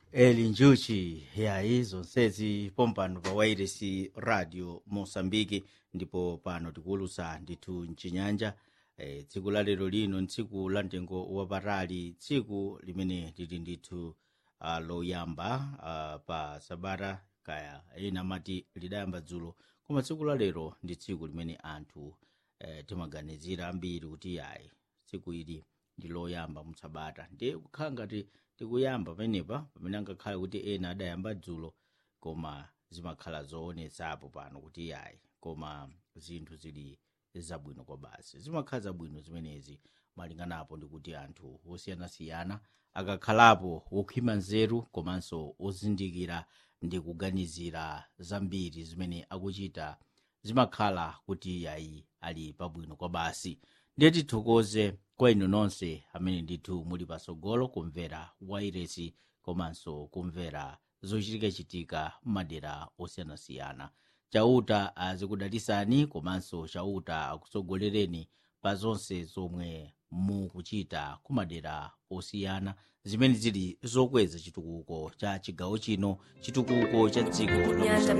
eli njuchi yayi zonsezi pompano pa wairesi radio mosambiki ndipo pano tikuwulusa ndithu mchinyanja e, tsiku la lero lino ntsiku la mtengo wapatali tsiku limene lili ndithu uh, loyamba uh, pa sabata kaya ena amati lidayamba dzulo koma tsiku la lero ndi tsiku limene anthu eh, timaganizira ambiri kuti yayi tsiku ili ndi loyamba mutsabata ndiye kukhala ngati tikuyamba pamenepa pamene angakhale kuti ena adayamba dzulo koma zimakhala zoonetsapo pano kuti yayi koma zinthu zili zabwino kwa basi zimakhala zabwino zimenezi malinganapo ndi kuti anthu osiyanasiyana akakhalapo wokhwima nzeru komanso ozindikira ndi kuganizira zambiri zimene akuchita zimakhala kuti yayi ali pabwino kwa basi ndiye tithokoze kwa inu nonse amene ndithu muli pasogolo kumvera wairesi komanso kumvera zochitikachitika m'madera osiyanasiyana chauta azikudalisani komanso chauta akutsogolereni pa zonse zomwe mukuchita kumadera osiyana zimene zili zokweza chitukuko cha chigawo chino chitukuko cha dziko la Nyanja